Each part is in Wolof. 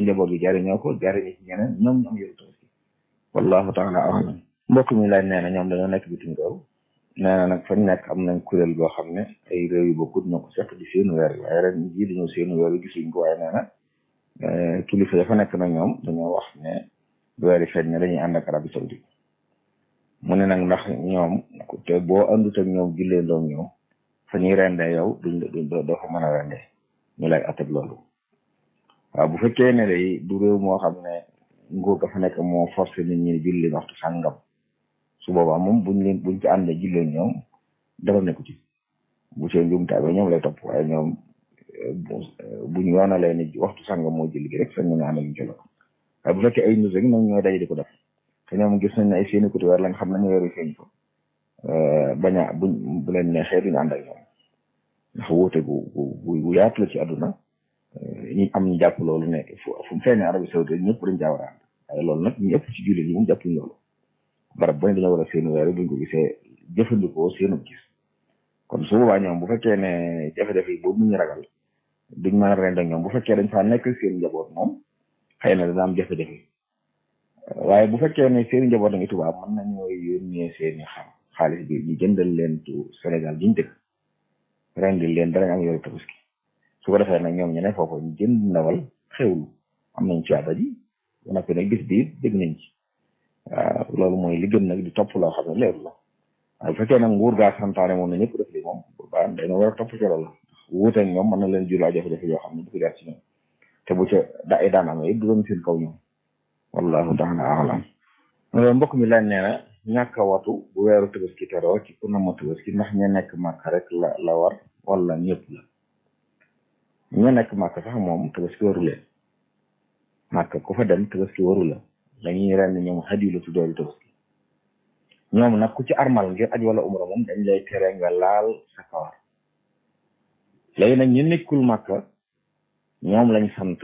njaboot gi jariñoo ko jariñi ci ñeneen ñoom ñu am yoru tabaski wallahu taala alam mbokk mi laaj nee na ñoom dañoo nekk bitim réew nee na nag fañ nekk am nañ kuréel boo xam ne ay réew yu bokkut ñoo ko seq di seenu weer yi waaye ren jii dañoo seenu weer yi gisuñ ko waaye nee na kilifa ya fa nekk nag ñoom dañoo wax ne weer yi feeñ ne dañuy ànd ak Arabie Saoudite mu ne nag ndax ñoom te boo àndut ak ñoom jullee ndoom ñoom fa ñuy rendee yow duñ duñ doo fa mën a rendee ñu lay atteb loolu waaw bu fekkee ne day du réew moo xam ne nguur ga fa nekk moo forcé nit ñi julli waxtu sàngam su boobaa moom buñ leen buñ ci àndee jullee ñoom dara nekku ci bu see njumte ba ñoom lay topp waaye ñoom buñ yoonalee ni waxtu sàngam moo julli gi rek sañ nañu ànd ak ñu ci loolu waaye bu fekkee ay nit rek ñoom ñooy daje di ko def te ñoom gis nañ ne ay seeni kuti weer lañ xam nañu weeru feeñ ko bañ a buñ bu leen neexee duñu ànd ak ñoom ndax wóote gu gu gu yaatu la ci àdduna ñi am ñu jàpp loolu ne fu fu mu feeñee Arabie Saoudite ñëpp dañ caa war a ànd waaye loolu nag ñu ëpp ci jullit yi moom jàppuñ loolu barab bu ne dañoo war a seeni weer buñ ko gisee jëfandikoo seenu gis kon su boobaa ñoom bu fekkee ne jafe-jafe yi boobu ñu ragal duñ mën a rend ak ñoom bu fekkee dañ faa nekk seen njaboot moom xëy na dana am jafe-jafe waaye bu fekkee ne seen njaboot a ngi tubaab mën nañoo yónnee seeni xam xaalis bi ñu jëndal leen tu Sénégal giñ dëkk rendil leen danañ am yoru tabaski su ko defee nag ñoom ñu ne foofu ñu jënd ndawal xewlu am nañ ci àdda ji ba noppi nag bis bi dégg nañ ci waaw loolu mooy li gën nag di topp loo xam ne leeru la waaye bu fekkee nag nguur gaa santaane moom na ñëpp def li moom ba dañoo war a topp ci loolu wuute ak ñoom mën na leen jur jafe-jafe yoo xam ne du ko jaar ci ñoom te bu ca da ay daan amee du doon seen kaw ñoom wallahu taala alam mbokk mi laaj nee na ñàkk a watu bu weeru tabaski teroo ci ku nama tabaski ndax ña nekk màkk rek la la war wala ñëpp la ña nekk màkk sax moom tabaski waru leen màkk ku fa dem tabaski waru la dañuy ren ñoom xadiyu la tuddooru tabaski ñoom nag ku ci armal ngir aj wala umra moom dañ lay tere nga laal sa kawar léegi nag ñu nekkul màkk ñoom lañ sant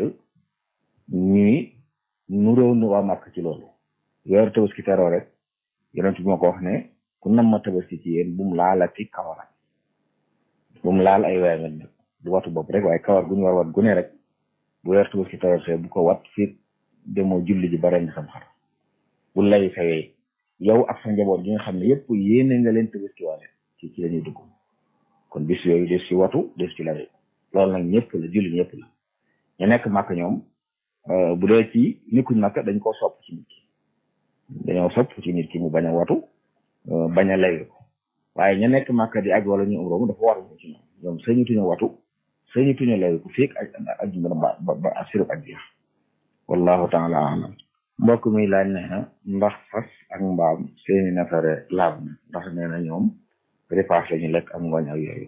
ñuy nuróo nu waa màkk ci loolu weeru tabaski teroo rek yonent bi moo ko wax ne ku nam ma tabaski ci yéen bu mu laalati kawaram bu mu laal ay weer nag du watu bopp rek waaye kawar gu ñu war wat gu ne rek bu weer tabaski teroo bu ko wat fii demoo julli ji ba ren sam xar bu lay fayee yow ak sa njaboot gi nga xam ne yëpp yéene nga leen tabaski waale ci ci la ñuy dugg kon bis yooyu des ci watu des ci lay loolu nag ñëpp la julli ñëpp la ñu nekk màkk ñoom bu dee ci nekkuñ màkk dañ koo sopp ci nit ki dañoo sopp ci nit ki mu bañ a watu bañ a lay ko waaye ña nekk màkk di aj wala ñu umra mu dafa war ñu ci ñoom ñoom sañutuñu watu sañutuñu lay ko feeg aj aj ba ba ba asirub ak jeex wallahu taala alam mbokk mi laaj nee na ndax fas ak mbaam seeni nafare laab na ndax nee na ñoom repas la ñu lekk ak ngooñ ak yooyu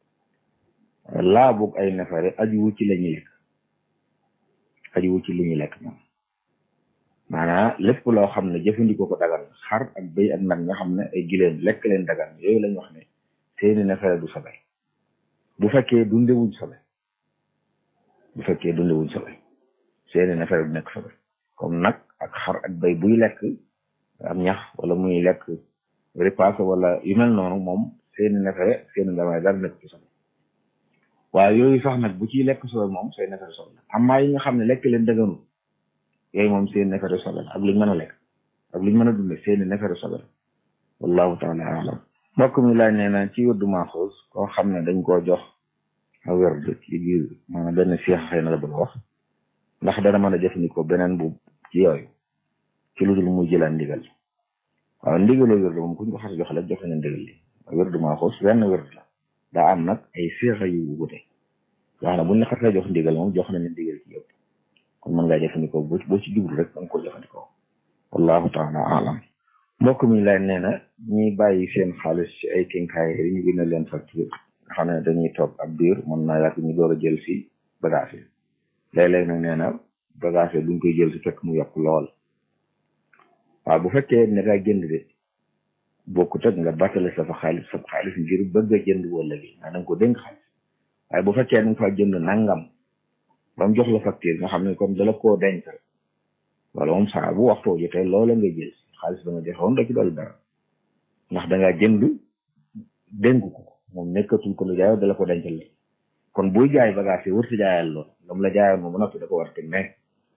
laabug ay nafare ajuwu ci la ñuy lekk ajuwu ci li ñuy lekk ñoom maanaam lépp loo xam ne jëfandikoo ko dagan xar ak béy ak nag nga xam ne ay gileen lekk leen dagan yooyu lañ wax ne seeni nafare du sobe bu fekkee dundewuñ sobe bu fekkee dundewuñ sobe seeni nafare du nekk sobe comme nag ak xar ak béy buy lekk am ñax wala muy lekk repas wala yu mel noonu moom seeni nefere seeni ndamay dara nekk ci sobe waaye yooyu sax nag bu ciy lekk sobe moom seen nefere sobe la amaa yi nga xam ne lekk leen dëgganul yooyu moom seen nefere sobe la ak luñ mën a lekk ak luñ mën a dunde seeni nefere sobe la wallahu taala alam mbokk mi laaj nee na ci wërdu maaxoos koo xam ne dañ koo jox a wërd ci biir maanaam benn seex xëy na la bëgg wax ndax dana mën a jëfandikoo beneen bu ci yooyu ci lu dul muy jëlaan ndigal waaw ndigaloo wérdu moom kuñ ko xas jox la joxe na ndigal li wérdu maa xoos wenn wérdu la daa am nag ay seexa yu wute yoo xam ne buñ la xasee jox ndigal moom jox nañu ndigal ci yëpp kon mën ngaa jëfandikoo boo boo ci jublu rek da nga ko jëfandikoo wallahu taala alam mbokk mi lay nee na ñiy bàyyi seen xaalis ci ay kinkaay yi ñu bind leen facture nga xam ne dañuy toog ab biir mën naa yàgg ñu door a jël si bagage yi léeg-léeg nag nee na bagage yi duñ koy jël si fekk mu yokk lool waaw bu fekkee ne nga jënd de bokkut ak nga battale sa fa xaalis sa xaalis ngir bëgg a jënd wala gi nga da nga ko dénk xaalis waaye bu fekkee da nga fa jënd nangam ba mu jox la facture nga xam ne comme dala koo denc wala moom saa bu waxtoo jotee loola nga jël xaalis ba nga joxoon da ci dool dara ndax da ngaa jënd dénk ko moom nekkatul ko lu jaayoo dala ko dencal la kon buy jaay bagage yi wër si jaayal lool lam la jaayoon moom ba noppi da ko war a teg mais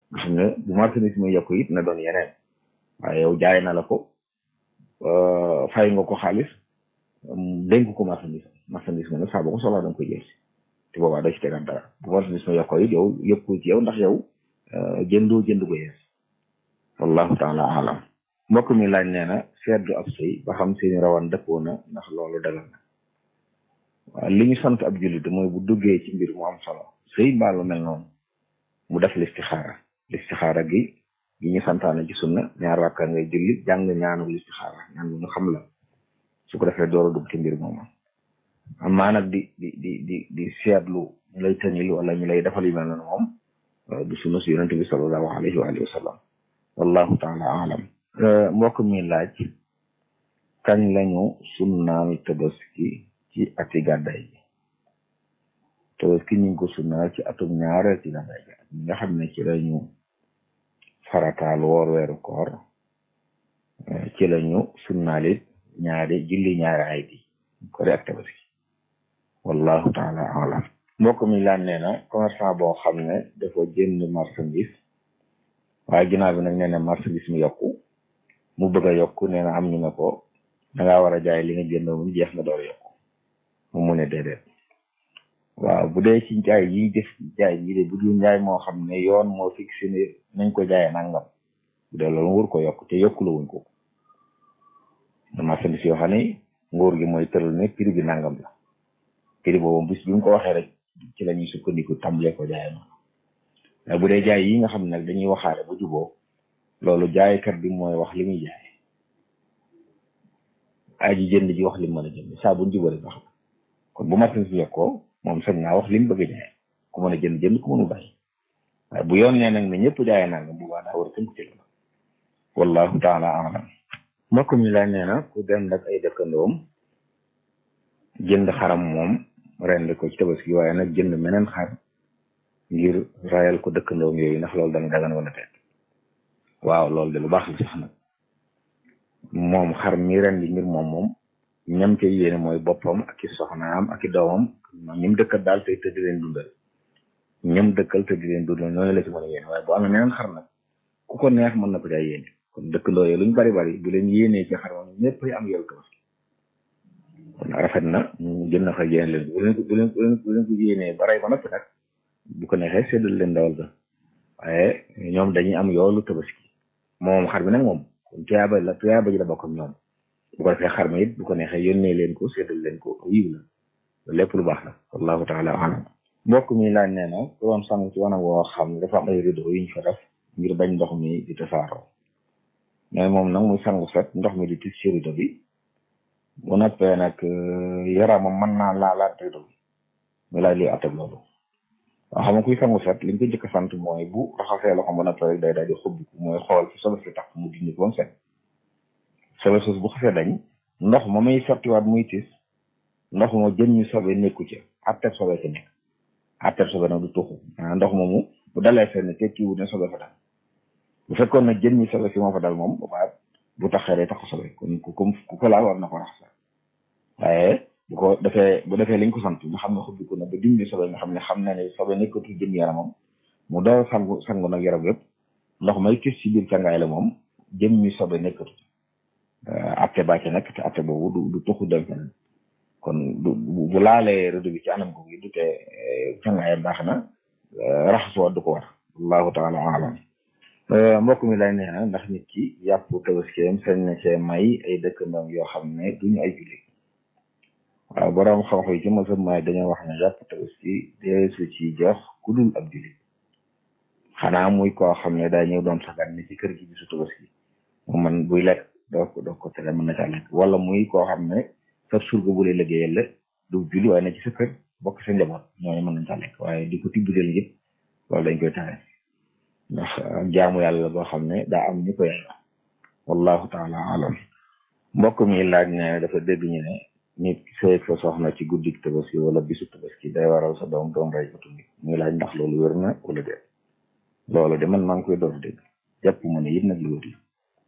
nga xam ne bu marchandise muy yokku it na doon yeneen waaye yow jaay na la ko fay nga ko xaalis dénk ko marchandise marchandise ma nag saa boo ko soxlaa da nga koy jël si te boobaa doo ci tegaat dara bu marchandise ma yokkoo it yow yëkku ci yow ndax yow jëndoo jënd ko yees wallahu taala alam mbokk mi laaj nee na seetlu ab sëy ba xam seeni rawan dëppoo na ndax loolu dagal na waaw li ñu sant ab jullit mooy bu duggee ci mbir mu am solo sëy mbaa lu mel noonu mu def listixaara listixaara gi gi ñu santaane ci sunna ñaar rakka ngay julli jàng ñaanu listixaara ñaan bu ñu xam la su ko defee door a dugg ci mbir moomu amaa nag di di di di di seetlu ñu lay tënil wala ñu lay defal yu mel noonu moom du sunna si yonente bi sallallahu alayhi wa alihi wa sallam wallahu taala alam mbokk mi laaj kañ lañu sunnaal tabaski ci ati gàddaay gi tabaski ñu ngi ko sunnaal ci atum ñaareel ci gàddaay gi ñi nga xam ne ci lañu farataal woor weeru koor ci lañu sunnaalit ñaari julli ñaari ay di kori ak tabaski wallahu taala alam mbokk mi laan nee na commerçant boo xam ne dafa jënd marchandise waaye ginnaaw bi nag nee na marchandise mi yokku mu bëgg a yokku nee na am ñu ne ko dangaa war a jaay li nga jënd mu jeex nga door yokku mu mu ne déedéet waaw bu dee ci njaay yi def jaay yi de bu dul njaay moo xam ne yoon moo fixé ne nañ ko jaayee nangam bu dee loolu wur ko yokk te yokku la wuñ ko marchandise yoo xam ne nguur gi mooy tëral ne prix bi nangam la prix boobu bis bi mu ko waxee rek ci la ñuy sukkandiku tàmbalee ko jaayee noonu waaye bu dee jaay yi nga xam ne nag dañuy waxaale ba juboo loolu jaaykat bi mooy wax li muy jaay aji jënd ji wax li mu mën a jënd saa bu ñu jubale baax na kon bu marchandise bi yokkoo moom sañ naa wax li mu bëgg a jaay ku mën a jënd jënd ku mënu bàyyi waaye bu yoon nee nag ne ñëpp jaayee nangam bu baax daa war a tënk ci la wallahu taala alam mbokk mi la nee na ku dem nag ay dëkkandoom jënd xaram moom rend ko ci tabaski waaye nag jënd meneen xar ngir rayal ko dëkkandoom yooyu ndax loolu dana dagan wala teet waaw loolu de lu baax la sax nag moom xar mi ren di ngir moom moom ñam ca yéene mooy boppam ak i soxnaam ak i doomam ñim dëkkal daal tey te di leen dundal ñam dëkkal te di leen dundal ñooñu la ci mën a yéene waaye bu amee meneen xar nag ku ko neex mën na ko jaay yéene kon dëkkandoo yi luñ bari bari bu leen yéenee ci xar moom ñëpp am yow tabaski kon rafet na ñu jënd xar yéene leen bu leen ko bu leen bu leen ko yéenee baray ba noppi nag bu ko neexee séddal leen dawal ga waaye ñoom dañuy am yoolu tabaski moom xar bi nag moom kon tuyaaba la tuyaaba ji la bokk ak ñoom bu ko defee xar mi it bu ko neexee yónnee leen ko séddal leen ko yiw la lépp lu baax la wallahu taala alam mbokk mi laaj nee na ku doon sang ci wanag woo xam ne dafa am ay rideau yuñ fa def ngir bañ ndox mi di tasaaroo mais moom nag muy sangu set ndox mi di tis ci rideau bi bu noppee nag yaramam mën naa laalaat rideau bi mu laaj liy attab loolu waaw xam nga kuy sangu set liñ ko njëkk a sant mooy bu raxasee loxo ba noppee rek day daal di xubbiku mooy xool fi sobe si tax mu dindi ko ba mu set sobe sos bu xasee dañ ndox ma muy sottiwaat muy tis ndox ma jën ñu sobe nekku ca atteb sobe ci nekk atteb sobe nag du tuxu maanaam ndox moomu bu dalee fenn tekkiwut ne sobe fa dal bu fekkoon nag jën ñi sobe si moo fa dal moom boobaa bu taxee day tax sobe kon ku ko ku ko laal war na ko raxas waaye bu ko defee bu defee liñ ko sant nga xam ne xubbiku na ba dindi sobe nga xam ne xam na ne sobe nekkatu jëm yaramam mu door sangu sangu nag yaram yëpp ndox may tis ci biir càngaay la moom jëm ñi sobe nekkatu atte bàcc nekk te atte boobu du du tuxu dem feneen kon du bu laalee redo bi ci anam ko gi du te càngaayam baax na raxasoo du ko war wallahu taala alam mbokk mi lay nee na ndax nit ki yàpp tabaskeem sañ na cee may ay dëkkandoom yoo xam ne duñu ay jullit waaw borom xam-xam yi ci mosam may dañoo wax ne yàpp tabaski deesu ci jox ku dul ab jullit xanaa muy koo xam ne daa ñëw doon sagan ni ci kër gi bisu tabaski mu man buy lekk doo ko doo ko tere mën na caa lekk wala muy koo xam ne sa surga bu lay liggéeyal la du julli waaye na ci sa kër bokk sa njaboot ñooñu mën nañ caa lekk waaye di ko tibbideel yëpp loolu dañ koy tere ndax jaamu yàlla la boo xam ne daa am ñu ko yàlla wallahu taala alam mbokk mi laaj ne dafa dégg ñu ne nit sëy fa soxna ci guddik tabaski wala bisu tabaski day waral sa doom doom rey ko tundi muy laaj ndax loolu wér na wala déet loolu de man maa ngi koy door dégg jàpp ma ne yit nag lu wér la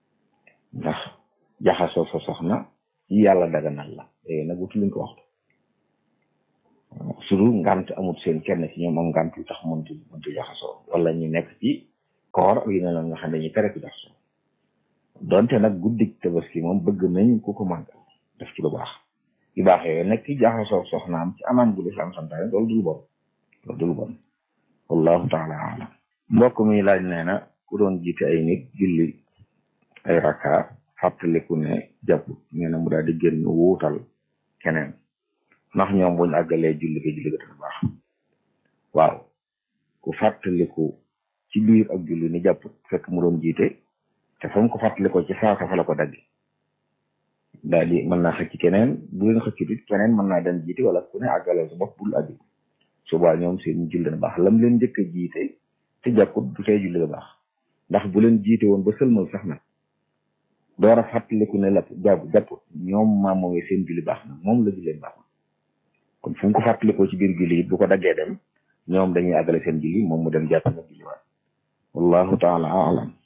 ndax jaxasoo sa soxna yi yàlla daganal la léegi nag wutu luñ ko waxtu surtout ngant amut seen kenn ci ñoom am ngant yu tax mënti mënti jaxasoo wala ñu nekk ci koor ak yu ne la nga xam ne dañuy tere ku jaxasoo donte nag guddik tabaski moom bëgg nañ ku ko màggal def ci lu baax yu baax yooyu nag ki jaxasoo soxnaam ci anam gu lislaam santaane loolu dul bon loolu dul bon wallahu taala alam mbokk mi laaj nee na ku doon jiite ay nit julli ay rakka fàttaliku ne jàpp nee na mu daal di génn wuutal keneen ndax ñoom buñ àggalee julli ga julli ga dana baax waaw ku fàttaliku ci biir ak julli ni jàpp fekk mu doon jiite te fa mu ko fàttalikoo ci saasa fa la ko dagg daal di mën naa xëcc keneen bu leen xëccut it keneen mën naa dem jiite wala ku ne àggaleel sa bopp bul àgg subaa ñoom seen julli dana baax lam leen njëkk a jiite te jàpput du tey julli ga baax ndax bu leen jiite woon ba sëlmal sax nag door a fàttaliku ne la jàpp jàpput ñoom maam moomee seen julli baax na moom la julleen baax na kon fu mu ko fàttalikoo ci biir julli it bu ko daggee dem ñoom dañuy àggale seen julli moom mu dem jàpp na julli waat wallahu taala alam